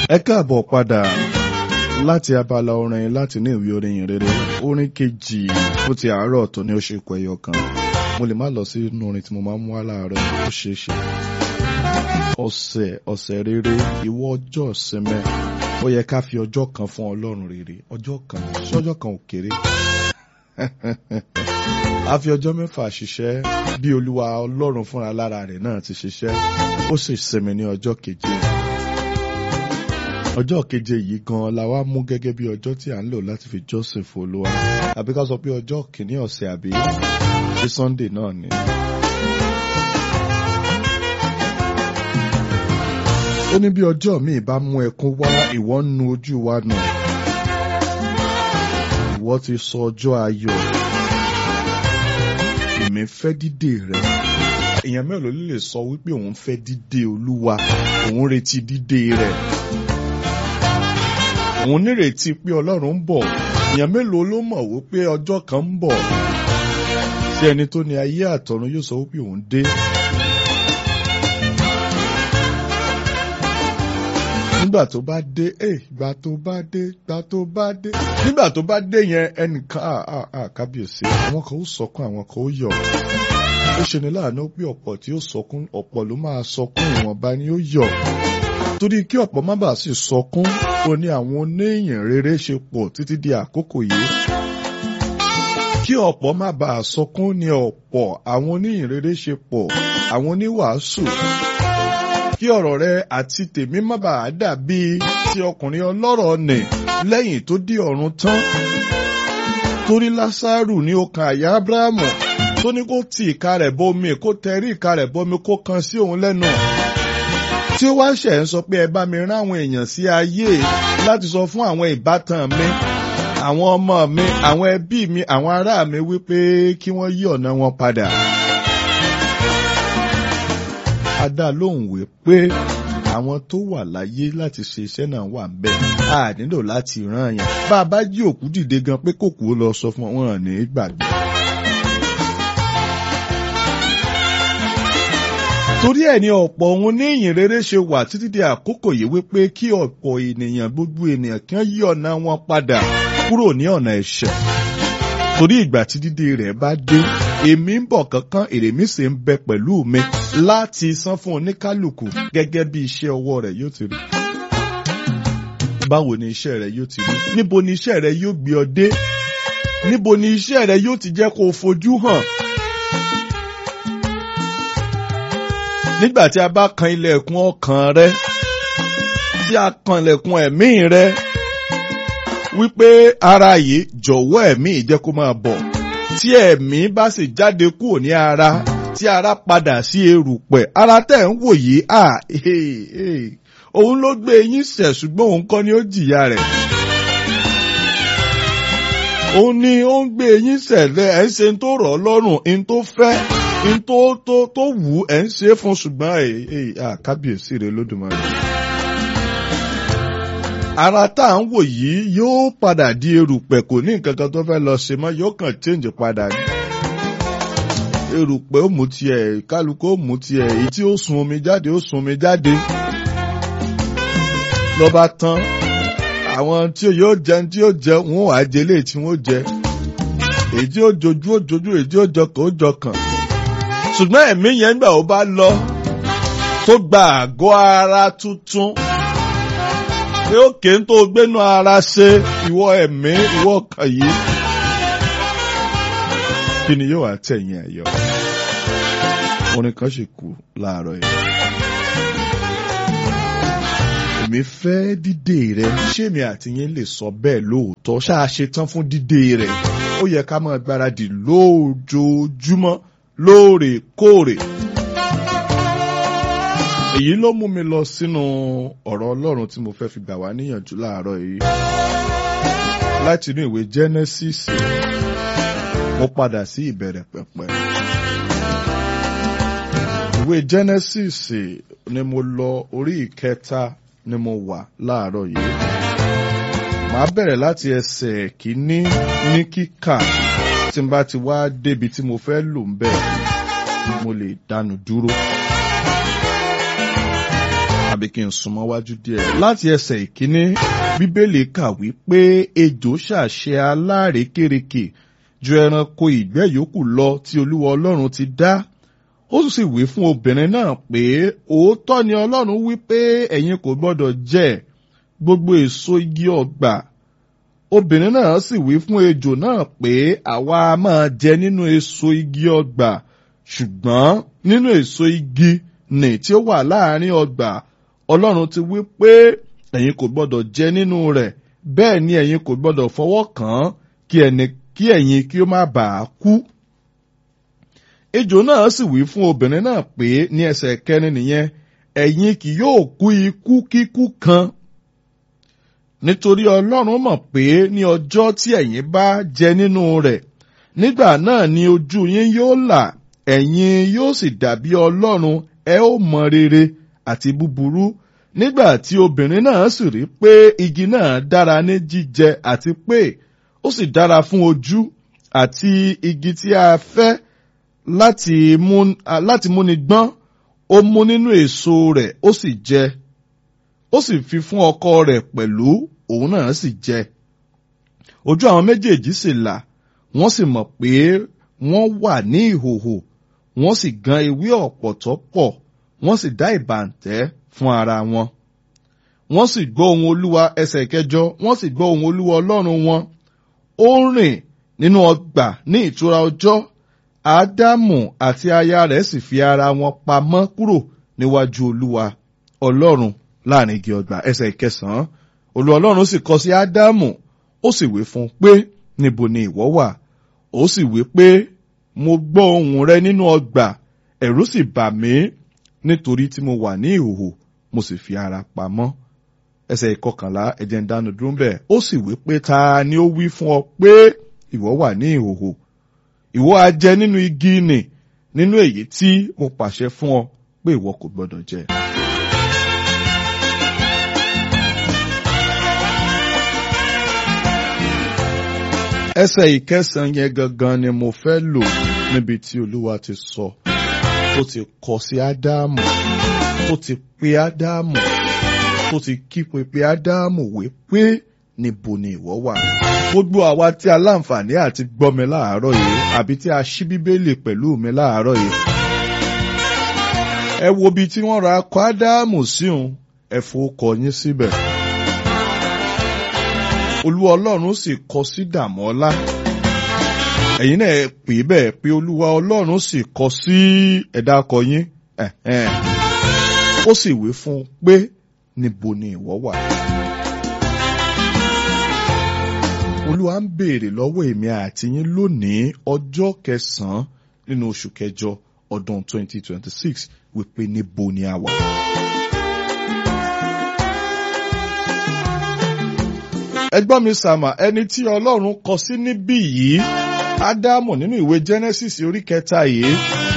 ẹ káàbọ̀ padà láti abala orin láti ní ìwé orin yìí rere orin kejì fún ti àárọ̀ tó ní ó ṣe kọ ẹyọ kan mo lè má lọ sí inú orin tí mo máa ń mú wá láàárọ̀ ó ṣeé ṣe ọ̀sẹ̀ ọ̀sẹ̀ rere ìwọ ọjọ́ ìsinmi ó yẹ ká fi ọjọ́ kan fún ọlọ́run rere ọjọ́ kan ṣọ́jọ́ kan ò kéré a fi ọjọ́ mẹ́fà ṣiṣẹ́ bí olúwa ọlọ́run fúnra lára rẹ̀ náà ti ṣiṣẹ́ ó sì sinmi ní ọjọ́ keje ọjọ́ keje yìí gan la wá mú gẹ́gẹ́ bí ọjọ́ tí à ń lò láti fi jọ́sìn fún olúwa àbí ká sọ pé ọjọ́ kìíní ọ̀sẹ̀ àbí ṣé sunday náà ni. ó ní bí ọjọ́ míì bá mú ẹkún wá ìwọ ń nu ojú wa nù ìwọ ti sọ ọjọ́ ayọ̀ èmi fẹ́ dídè rẹ èèyàn mélòó ló lè sọ wípé òun fẹ́ dídè olúwa òun retí dídè rẹ̀ òun nírètí pé ọlọ́run ń bọ̀ èèyàn mélòó ló mọ̀ wípé ọjọ́ kan ń bọ̀ tí ẹni tó ní ayé àtọ̀run yóò sọ wípé òun dé. nígbà tó bá dé ẹ ìgbà tó bá dé ìgbà tó bá dé nígbà tó bá dé yẹn ẹnìkan à à à kábíyèsí àwọn kan ó sọkún àwọn kan ó yọ̀ ó ṣe ní láàánú pé ọ̀pọ̀ tí ó sọkún ọ̀pọ̀ ló máa sọkún ìwọ̀nba ni ó yọ̀ torí kí ọ̀pọ̀ má bàa sì sọkún ó ní àwọn oníyìn rere ṣe pọ̀ títí di àkókò yìí kí ọ̀pọ̀ má bàa sọkún ní ọ̀pọ̀ àwọn oníyìn rere ṣe pọ̀ àwọn oníwàásù kí ọ̀rọ̀ rẹ àti tèmi má bàa dàbí ti ọkùnrin ọlọ́rọ̀ nì lẹ́yìn tó dé ọ̀run tán torí lásàrù ní ọkàn àyà abrahamu tó ní kó ti ìka rẹ̀ bọmi kó tẹrí ìka rẹ̀ bọmi kó kan sí òun lẹ́nu tí ó wá ṣẹ̀ ń sọ pé ẹ bá mi rán àwọn èèyàn sí ayé láti sọ fún àwọn ìbátan mi àwọn ọmọ mi àwọn ẹbí mi àwọn ará mi wípé kí wọ́n yí ọ̀nà wọn padà. a dá lóhùn wí pé àwọn tó wà láyé láti ṣe iṣẹ́ náà wà ń bẹ̀ a nílò láti rán yẹn bá a bá jí òkú dìde gan pé kòkó lọ sọ fún wọn ní gbàgbé. torí ẹ̀ ni ọ̀pọ̀ ohun ní ìyìn rere ṣe wà títí di àkókò yìí wípé kí ọ̀pọ̀ ènìyàn gbogbo ènìyàn kí wọ́n yí ọ̀nà wọn padà kúrò ní ọ̀nà ẹ̀ṣẹ̀ torí ìgbà tí dídé rẹ̀ bá dé èmi ń bọ̀ kankan èrè mi sì ń bẹ pẹ̀lú mi láti san fún oníkálukú gẹ́gẹ́ bí iṣẹ́ ọwọ́ rẹ̀ yóò ti rí báwo ni iṣẹ́ rẹ̀ yóò ti rí níbo ni iṣẹ́ rẹ̀ yóò gbé ọ dé níbo ni iṣẹ́ rẹ̀ yóò ti jẹ́ kó o fojú hàn nígbà tí a bá kan ilẹ̀kùn ọkàn rẹ tí a kan ilẹ̀kùn ẹ̀mí rẹ wípé ara yìí jọ̀wọ́ ẹ̀mí jẹ́ kó máa bọ̀ tí ẹ̀mí bá sì jáde kúrò ní ara tí ara padà sí erùpẹ̀ ara tẹ̀ ń wò yìí à òun ló gbé yín ṣẹ̀ ṣùgbọ́n òun kọ́ ni ó jìyà rẹ̀ òun ni ó ń gbé yín ṣẹ̀lẹ̀ ẹ̀ ń ṣe tó rọ̀ ọ́ lọ́rùn ń tó fẹ́ n tó tó tó wù ú ẹ̀ ń ṣe é fún ṣùgbọ́n ẹ̀ ẹ̀ kábíyèsí rẹ̀ lódùmarè. ara tá à ń wò yìí yóò padà di erùpẹ̀ kò ní nǹkan kan tó fẹ́ lọ ṣe mọ́ yóò kàn change padà ní. erùpẹ̀ ó mú tiẹ̀ kálukú ó mú tiẹ̀ èyí tí ó sun omi jáde ó sun omi jáde. lọ́ba tán àwọn tí yóò jẹun tí yóò jẹ wọn ò wá jẹ léyìí tí wọn ó jẹ èyí tí ó jojú ó jojú èyí tí ó jọkàn ó jọkàn ṣùgbọ́n ẹ̀mí yẹn gbà ó bá lọ tó gba àgọ́ ara tuntun pé ó kéé tó gbénú ara ṣe ìwọ ẹ̀mí ìwọ ọkàn yìí kí ni yóò wá tẹ̀yìn ẹ̀yọ́ orin kan sì kú láàárọ̀ yìí. èmi fẹ́ dídè rẹ ṣé mi àti yín lè sọ bẹ́ẹ̀ lóòótọ́ ṣáà ṣe tán fún dídè rẹ ó yẹ ká máa gbáradì lójoojúmọ́ lóòrèkóòrè. èyí ló mú mi lọ sínú ọ̀rọ̀ ọlọ́run tí mo fẹ́ fi gbà wá níyànjú láàárọ̀ yìí. láti inú ìwé Genesis mo padà sí ìbẹ̀rẹ̀ pẹ̀pẹ̀. ìwé Genesis ni mo lọ orí ìkẹta ni mo wà láàárọ̀ yìí. màá bẹ̀rẹ̀ láti ẹsẹ̀ kìíní ní kíkà tí n bá ti wá débi tí mo fẹ́ lò ń bẹ̀ mo lè dánu dúró. àbí kí n súnmọ́ wájú díẹ̀. láti ẹsẹ̀ ìkíní bíbélì kà wípé ejò ṣàṣẹ alárékérekè ju ẹranko ìgbẹ́ yòókù lọ tí olúwa ọlọ́run ti dá ó sì wí fún obìnrin náà pé òótọ́ ni ọlọ́run wí pé ẹ̀yin kò gbọ́dọ̀ jẹ gbogbo èso igi ọgbà obìnrin náà sì wí fún ejò náà pé àwa máa jẹ nínú èso igi ọgbà ṣùgbọ́n nínú èso igi nì tí ó wà láàrin ọgbà ọlọ́run ti wí pé ẹ̀yin kò gbọ́dọ̀ jẹ nínú rẹ̀ bẹ́ẹ̀ ni ẹ̀yin kò gbọ́dọ̀ fọwọ́ kàn án kí ẹni kí ẹ̀yin kí ó má bàa kú. ejò náà sì wí fún obìnrin náà pé ní ẹsẹ̀ kẹrin nìyẹn ẹ̀yin kì yóò kú ikú kíkú kan nítorí ọlọ́run mọ̀ pé ní ọjọ́ tí ẹ̀yin bá jẹ nínú rẹ̀ nígbà náà ni ojú yín yóò là ẹ̀yin yóò sì dàbí ọlọ́run ẹ ó mọ rere àti búburú nígbà tí obìnrin náà sì rí pé igi náà dára ní jíjẹ àti pé ó sì dára fún ojú àti igi tí a fẹ́ láti mú láti múni gbọ́n ó mú nínú èso rẹ̀ ó sì jẹ ó sì fi fún ọkọ rẹ̀ pẹ̀lú òun náà sì jẹ ojú àwọn méjèèjì sì là wọ́n sì mọ̀ pé wọ́n wà ní ìhòhò wọ́n sì gan ewé ọ̀pọ̀tọ́ pọ̀ wọ́n sì dá ìbàǹtẹ́ fún ara wọn. wọ́n sì gbọ́ ohùn olúwa ẹsẹ̀ kẹjọ wọ́n sì gbọ́ ohùn olúwa ọlọ́run wọn. ó ń rìn nínú ọgbà ní ìtura ọjọ́ ádámù àti aya rẹ̀ sì fi ara wọn pamọ́ kúrò níwájú olúwa ọlọ́run láàrin igi ọgbà ẹsẹ̀ kẹsàn-án olúwa ọlọ́run sì kọ sí ádámù ó sì wí fún un pé níbo ni ìwọ wà ó sì wí pé mo gbọ́ ohùn rẹ nínú ọgbà ẹ̀rù sì bà mí nítorí tí mo wà ní ìhòhò mo sì fi ara pamọ́. ẹsẹ̀ ìkọkànlá ẹ̀jẹ̀ ń dánu dúró bẹ́ẹ̀ ó sì wí pé ta ni ó wí fún ọ pé ìwọ wà ní ìhòhò ìwọ á jẹ nínú igi nì nínú èyí tí mo pàṣẹ fún ọ pé ìwọ kò gbọdọ̀ jẹ. ẹsẹ̀ ìkẹsàn yẹn gangan ni mo fẹ́ lò níbi tí olúwa ti sọ tó ti kọ sí ádámù tó ti pe ádámù tó ti kípe pe ádámù wí pé níbo ni ìwọ wà. gbogbo àwa tí a láǹfààní àti gbọ́ mi láàárọ̀ yìí àbí tí a ṣí bíbélì pẹ̀lú mi láàárọ̀ yìí. ẹ wo ibi tí wọ́n ra akọ ádámù sí òun ẹ fowókọ yín síbẹ̀ olúwa ọlọ́run sì kọ sí dàmọ́lá ẹ̀yin náà pè é bẹ́ẹ̀ pé olúwa ọlọ́run sì kọ sí ẹ̀dá akọ yín ó sì wí fún un pé níbo ni ìwọ wà. olúwa ń béèrè lọ́wọ́ èmi àti yín lónìí ọjọ́ kẹsàn-án nínú oṣù kẹjọ ọdún 2026 wípé níbo ni a wà. ẹgbọ́n mi sàmà ẹni tí ọlọ́run kọ sí níbí yìí ádámù nínú ìwé genesis orí kẹta yìí.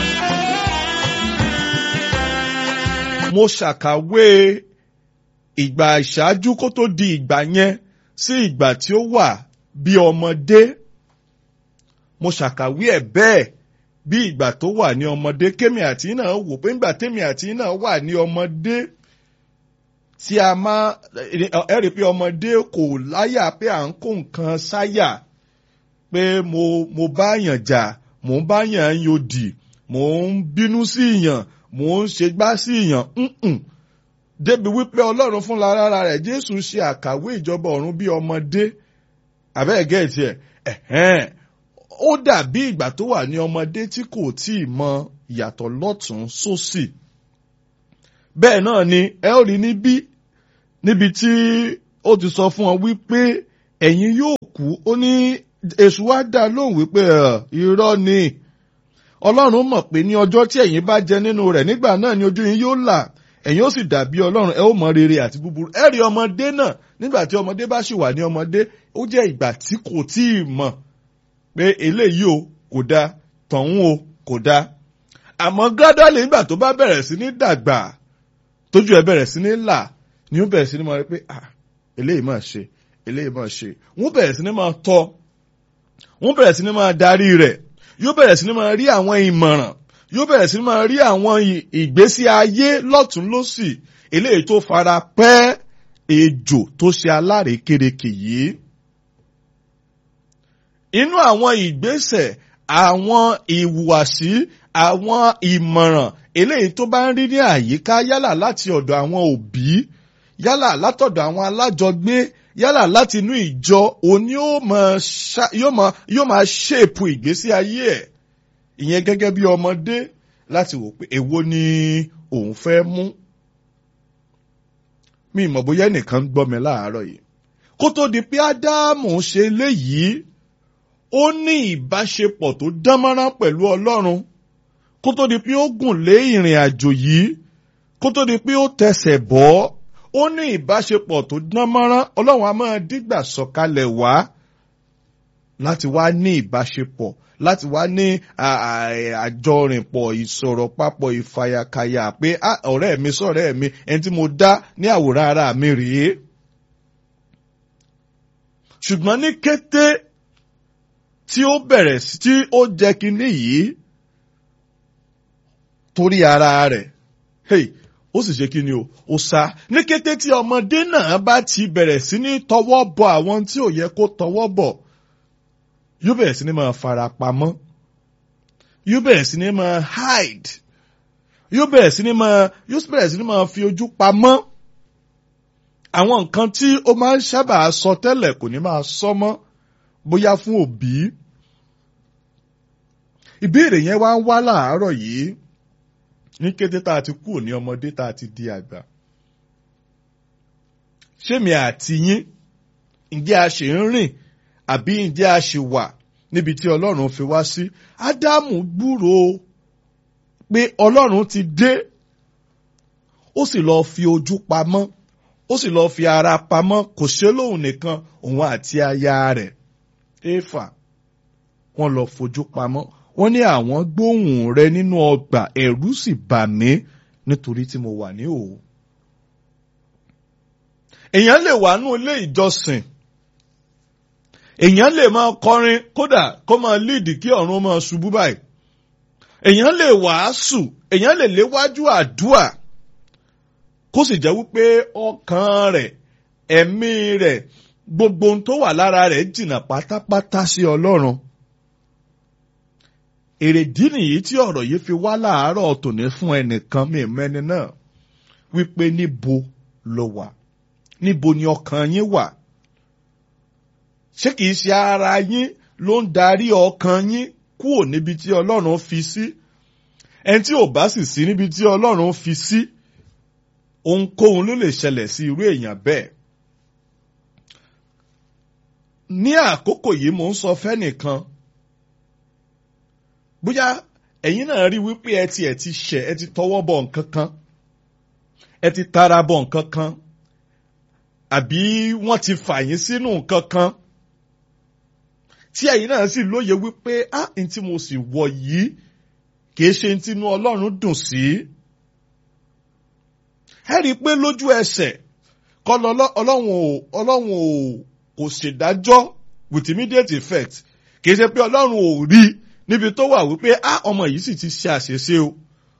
mo ṣàkàwé ìgbà ìṣáájú kó tó di ìgbà yẹn sí ìgbà tí ó wà bí ọmọdé. mo ṣàkàwé ẹ̀ bẹ́ẹ̀ bí ìgbà tó wà ní ọmọdé kémi àti náà wò pé ńgbà tèmi àti náà wà ní ọmọdé tí a máa ẹ rí i pé ọmọdé kò láyà pé à ń kó nǹkan sáyà pé mo mo bá yàn jà mò ń bá yàn yòdì mò ń bínú sí yàn mò ń ṣe gbá sí yàn débi wípé ọlọ́run fúnra rárá rẹ̀ jésù ṣe àkàwé ìjọba ọ̀run bí ọmọdé àbẹ́ẹ̀gẹ́ tiẹ̀ ẹ̀hẹ́n ó dàbí ìgbà tó wà ní ọmọdé tí kò tí ì mọ ìyàtọ̀ lọ́tún sósì bẹ́ẹ̀ náà ni ẹ ó rí níbí níbi tí ó ti sọ fún ọ wípé ẹ̀yin yóò kú ó ní èṣù wá dá lóhùn wípé irọ́ ni ọlọ́run mọ̀ pé ní ọjọ́ tí ẹ̀yin bá jẹ nínú rẹ̀ nígbà náà ni ojú yín yóò là ẹ̀yin ó sì dàbí ọlọ́run ẹ ó mọ rere àti búburú ẹ rí ọmọdé náà nígbà tí ọmọdé bá ṣì wà ní ọmọdé ó jẹ́ ìgbà tí kò tí ì mọ̀ pé eléyìí o kò dáa tọ̀hún o kò dáa àmọ́ gradually nígbà tó bá bẹ̀rẹ̀ sí ní dàgbà tójú ẹ bẹ̀rẹ̀ sí ní là ni ó bẹ̀rẹ̀ sí ní máa rí pé ah eléyìí máa ṣe eléyìí máa ṣe wọ́n bẹ̀rẹ̀ sí ní máa tọ́ wọ́n bẹ̀rẹ̀ sí ní máa darí rẹ̀ yóò bẹ̀rẹ̀ sí ní máa rí àwọn ìmọ̀ràn yóò bẹ̀rẹ̀ sí ní máa rí àwọn ìgbésí ayé lọ́tún lọ́sì eléyìí tó fara pẹ́ ejò tó ṣe alárékérekè yìí. inú àwọn ìgbésẹ̀ àwọn ìhùwàsí àwọn ìmọ̀ràn eléyìí tó bá ń rí ní àyíká yálà láti ọ̀dọ̀ àwọn òbí yálà látọ̀dọ̀ àwọn alájọgbé yálà láti inú ìjọ òní yóò máa ṣèpù ìgbésí ayé ẹ̀ ìyẹn gẹ́gẹ́ bí ọmọdé láti wò pé èwo ni òun fẹ́ mú. mi ìmọ̀ bóyá ẹnìkan gbọ́ mi láàárọ̀ yìí kó tó di pé ádámù ṣe léyìí ó ní ìbáṣepọ̀ tó dánmọ́rán pẹ̀lú ọlọ́run kó tó di pé ó gùn lé ìrìn àjò yìí kó tó di pé ó tẹsẹ̀ bọ́ ó ní ìbáṣepọ̀ tó dánmọ́rán ọlọ́run a máa dígbà sọ̀kalẹ̀ wá láti wá ní ìbáṣepọ̀ láti wá ní àjọrìnpọ̀ ìsọ̀rọ̀ papọ̀ ìfàyàkàyà pé ọ̀rẹ́ mi sọ̀rẹ́ mi ẹni tí mo dá ní àwòrán ara mi rèé. ṣùgbọ́n ní kété tí ó bẹ̀rẹ̀ sí tí ó jẹ́ kínní yìí torí ara rẹ̀ hey, ó sì ṣe kí ni o ó sá ní kété tí ọmọdé náà bá ti bẹ̀rẹ̀ sí ní tọwọ́ bọ àwọn tí ò yẹ kó tọwọ́ bọ̀ yóò bẹ̀rẹ̀ sí ní máa fara pamọ́ yóò bẹ̀rẹ̀ sí ní máa hide yóò bẹ̀rẹ̀ sí ní máa yóò bẹ̀rẹ̀ sí ní máa fi ojú pamọ́ àwọn nǹkan tí ó máa ń sábà sọ tẹ́lẹ̀ kò ní máa sọ mọ́ bóyá fún òbí ìbéèrè yẹn wá ń wá láàárọ̀ yìí ní kété tá a ti kúrò ní ọmọdé tá a ti di àgbà ṣémi àti yín ǹjẹ́ a ṣe ń rìn àbí ǹjẹ́ a ṣì wà níbi tí ọlọ́run fi wá sí ádámù gbúròó pé ọlọ́run ti dé ó sì lọ́ọ́ fi ojú pamọ́ ó sì lọ́ọ́ fi ara pamọ́ kò ṣe lóhùn nìkan òun àti aya rẹ̀ éfà wọ́n lọ fojú pamọ́ wọ́n ní àwọn gbóhùn rẹ nínú ọgbà ẹ̀rù sì bà mí nítorí tí mo wà ní òwò. èèyàn lè wà nínú ilé ìjọsìn èèyàn lè máa kọrin kódà kó máa líìdì kí ọ̀run máa ṣubú báyìí èèyàn lè wàásù èèyàn lè léwájú àdúà kó sì jẹ́ wípé ọkàn rẹ̀ ẹ̀mí rẹ̀ gbogbo ohun tó wà lára rẹ̀ jìnnà pátápátá sí ọlọ́run èrèdí nìyí tí ọ̀rọ̀ yìí fi wá láàárọ̀ tòní fún ẹnìkan mi mẹ́ni náà wípé níbo ló wà níbo ni ọkàn yín wà ṣé kìí ṣe ara yín ló ń darí ọkàn yín kúrò níbi tí ọlọ́run fi sí ẹni tí ò bá sì sí níbi tí ọlọ́run fi sí ohunkóhun ló lè ṣẹlẹ̀ sí irú èèyàn bẹ́ẹ̀ ní àkókò yìí mò ń sọ fẹ́nìkan bóyá ẹ̀yin náà rí wípé ẹ ti ẹ̀ ti ṣẹ̀ ẹ ti tọwọ́ bọ̀ nǹkan kan ẹ ti tara bọ̀ nǹkan kan àbí wọ́n ti fà yín sínú nǹkan kan tí ẹ̀yin náà sì lóye wípé á n tí mo sì wọ̀ yìí kìí ṣe n tinú Ọlọ́run dùn sí. ẹ rí i pé lójú ẹsẹ̀ kọ́ Ọlọ́run ò Ọlọ́run ò kò ṣèdájọ́ with immediate effect kìí ṣe pé Ọlọ́run ò rí i níbi tó wà wípé á ọmọ yìí sì ti ṣe àṣeṣe o.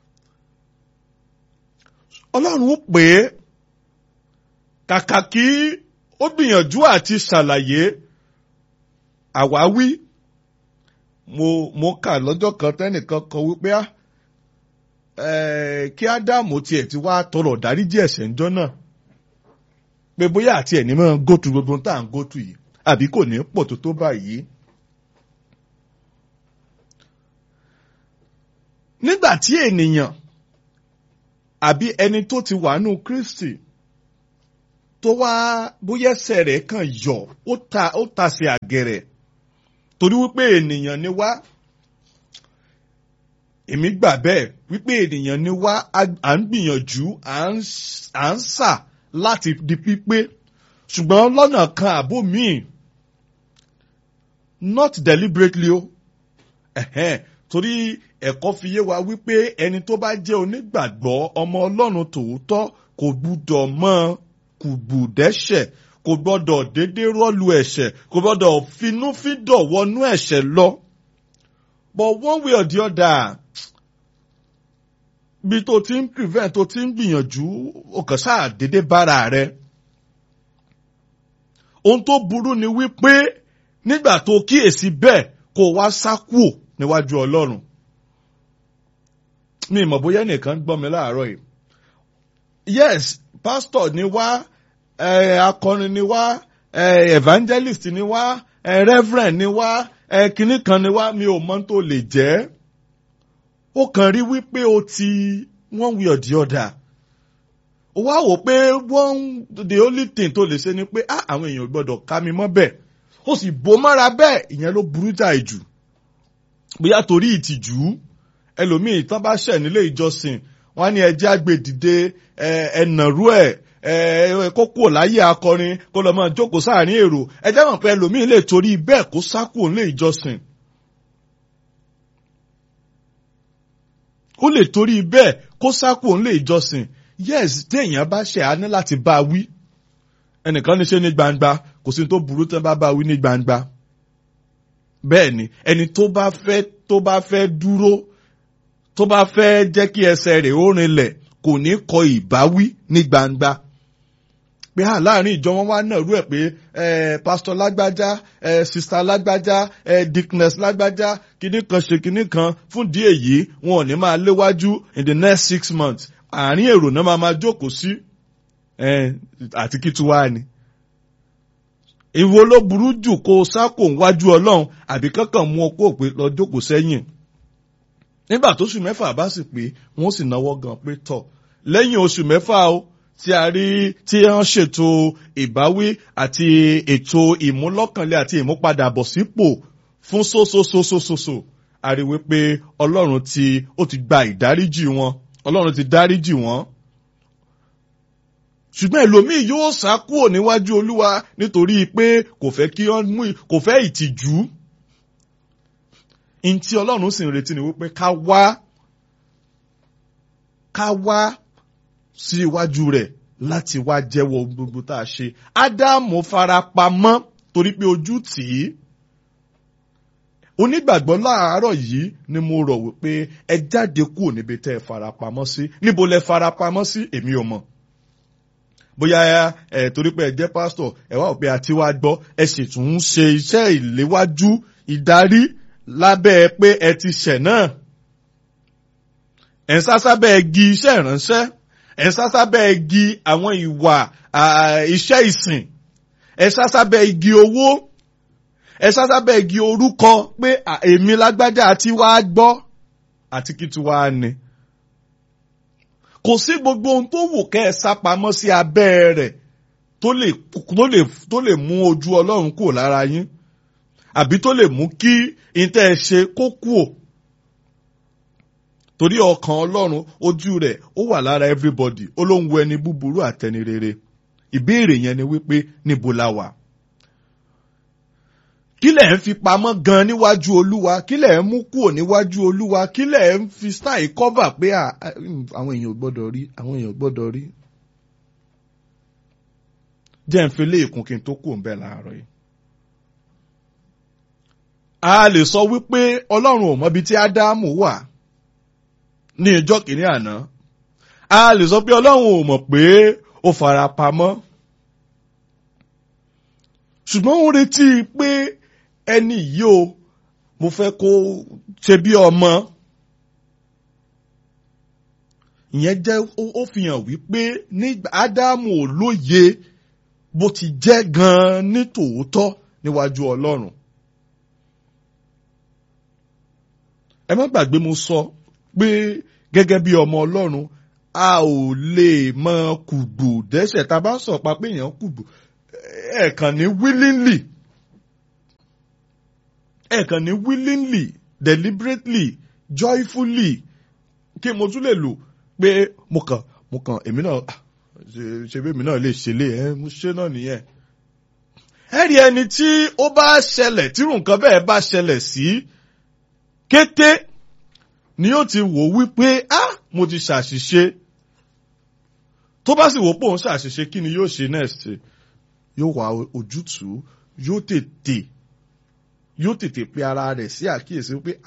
Ọlọ́run pè é kàkà kí ó gbìyànjú àti ṣàlàyé àwáwí mo mo kà lọ́jọ́ kan tẹ́nìkan kan wípé á kí Ádámù tiẹ̀ ti wá tọrọ dáríjì ẹ̀ṣẹ̀ ńjọ́ náà pé bóyá àti ẹ̀ ní mọ́ gótù gbogbo tá à ń gótù yìí àbí kò ní pọ̀ tó tó báyìí. nígbà tí ènìyàn àbí ẹni tó ti wà nù Kristi tó wá bóyá ẹsẹ̀ rẹ̀ kàn yọ ó ta ó ta sí àgẹ̀rẹ̀ torí wípé ènìyàn ni wá èmi gbà bẹ́ẹ̀ wípé ènìyàn ni wá à ń gbìyànjú à ń sà láti di pípé ṣùgbọ́n lọ́nà kan àbó míì not deliberately o ẹ̀hẹ́n torí ẹ̀kọ́ fi yé wa wípé ẹni tó bá jẹ́ onígbàgbọ́ ọmọ Ọlọ́run tòótọ́ kò gbúdọ̀ mọ́ kò gbùdẹ́ṣẹ̀ kò gbọ́dọ̀ dédé rọ́ọ̀lù ẹ̀ṣẹ̀ kò gbọ́dọ̀ finúfíndọ̀ wọnú ẹ̀ṣẹ̀ lọ. but one way or the other bí tó ti ń prevent tó ti ń gbìyànjú o kàn sáà dédé bára rẹ ohun tó burú ni wípé nígbà tó kíyèsí bẹ́ẹ̀ kó wá sá kúò níwájú ọlọ́run mi ìmọ̀ bóyá nìkan gbọ́ mi láàárọ̀ yìí yes pastor ni wá eh, akọrin ni wá eh, evangelist ni wá eh, reverend ni wá eh, kinní kan ni wá mi ò mọ̀ tó lè jẹ́ ó kàn rí wípé o ti one way or the other ó wá wò pé one the only thing tó lè ṣe ni pé ah àwọn èèyàn ò gbọ́dọ̀ ká mi mọ́ bẹ́ẹ̀ ó sì bò mọ́ra bẹ́ẹ̀ ìyẹn ló burú jáì jù bóyá torí ìtìjú ẹlòmíì tán bá ṣẹ̀ nílé ìjọsìn wọ́n ní ẹjẹ́ àgbèdìde ẹnàrú ẹ̀ kó kúrò láyé akọrin kó lọ́ máa jókòó sáàrin èrò ẹjẹ́ mọ̀ pé ẹlòmíì lè torí bẹ́ẹ̀ kó sá kúrò nílé ìjọsìn. ó lè torí bẹ́ẹ̀ kó sá kúrò nílé ìjọsìn yes téèyàn bá ṣẹ̀ á ní láti bá a wí ẹnìkan ní ṣe ní gbangba kò sí tó burú tán bá bá a wí ní gbangba bẹ́ẹ̀ ni ẹni tó bá fẹ́ tó bá fẹ́ dúró tó bá fẹ́ jẹ́ kí ẹsẹ̀ rẹ̀ ó rinlẹ̀ kò ní kọ ìbáwí ní gbangba pé à láàrin ìjọ wọn wá náà rú ẹ̀ pé pásítọ̀ lágbájá sista lágbájá dickness lágbájá kíní kan ṣe kíní kan fún díẹ̀ yìí wọn ò ní máa léwájú in the next six months àárín èrò náà máa máa jókòó sí àti kí tí wàá ni ìwo ló burú jù kó o sákò wájú ọlọ́run àbí kankan mú ọ kó o pé lọ jókòó sẹ́yìn nígbà tó oṣù mẹ́fà bá sì pé wọ́n sì náwó gan pé tọ̀ lẹ́yìn oṣù mẹ́fà o tí a rí tí wọ́n ṣètò ìbáwí àti ètò ìmúlọ́kànlé àti ìmúpadàbọ̀sípò fún sósósósósósó a rí wípé ọlọ́run ti ó ti gba ìdáríjì wọn ọlọ́run ti dáríjì wọn ṣùgbọ́n ẹlòmíì yóò sá kúrò níwájú olúwa nítorí pé kò fẹ́ kí wọ́n mú kò fẹ́ ìtìjú ntí ọlọ́run sì ń retí ni wípé ká wá ká wá sí iwájú rẹ̀ láti wá jẹ́wọ́ gbogbo tá a ṣe ádámù farapamọ́ torí pé ojú tì í onígbàgbọ́ láàárọ̀ yìí ni mo rọ̀ wípé ẹ jáde kúrò níbi tẹ́ ẹ farapamọ́ sí níbo lẹ farapamọ́ sí èmi ò mọ̀ bóyá ẹ torí pé ẹ jẹ́ pásítọ̀ ẹ wá òpin àti wá gbọ́ ẹ sì tún ń ṣe iṣẹ́ ìléwájú ìdarí lábẹ́ pé ẹ ti ṣẹ̀ náà ẹ̀ ń sásábẹ́ igi iṣẹ́ ìránṣẹ́ ẹ̀ ń sásábẹ́ igi àwọn ìwà iṣẹ́ ìsìn ẹ̀ ń sásábẹ́ igi owó ẹ̀ ń sásábẹ́ igi orúkọ pé èmi lágbájá àti wá gbọ́ àti kí tí wàá ní kò sí gbogbo ohun tó wù kẹ́ ẹ sá pamọ́ sí abẹ́ rẹ̀ tó lè tó lè tó lè mú ojú ọlọ́run kúrò lára yín àbí tó lè mú kí ìtẹ́ ẹ ṣe kó kúò torí ọkàn ọlọ́run ojú rẹ̀ ó wà lára everybody ó ló ń wo ẹni búburú àtẹni rere ìbéèrè yẹn ni wípé níbo la wà kí lẹ̀ ń fi pamọ́ gan níwájú olúwa kí lẹ̀ ń mú kúrò níwájú olúwa kí lẹ̀ ń fi style cover pé àwọn èèyàn ò gbọ́dọ̀ rí àwọn èèyàn ò gbọ́dọ̀ rí. jẹ́ ń fi lé ìkún kí n tó kù ń bẹ̀ láàárọ̀ yìí. a lè sọ wípé ọlọ́run ò mọbi tí ádámù wà ní ìjọ́ kìíní àná a lè sọ pé ọlọ́run ò mọ̀ pé ó fara pamọ́ ṣùgbọ́n ó retí pé ẹni yìí o mo fẹ́ kó ṣe bí ọmọ ìyẹn jẹ́ ó fi hàn wípé ní ádámù ò lóye bó ti jẹ́ gan-an ní tòótọ́ níwájú ọlọ́run. ẹ má gbàgbé mo sọ pé gẹ́gẹ́ bí ọmọ ọlọ́run a ò lè mọ kùgbù dẹ́ṣẹ̀ tá a bá sọ̀ pa pé èèyàn kùgbù ẹ̀ẹ̀kan ní willingly ẹ̀ẹ̀kan ní willingly deliberately joyfully kí mo tún lè lò pé mo kàn mo kàn èmi náà ṣe bí èmi náà lè ṣe lé ẹ mo ṣe náà nìyẹn. ẹ rí ẹni tí ó bá ṣẹlẹ̀ tí nǹkan bẹ́ẹ̀ bá ṣẹlẹ̀ sí kété ni ó ti wò wípé ah mo ti ṣàṣìṣe tó bá sì wò pé òun ṣàṣìṣe kí ni yóò ṣe next yóò wá ojútùú yóò tètè yóò tètè pe ara rẹ̀ sí àkíyèsí pé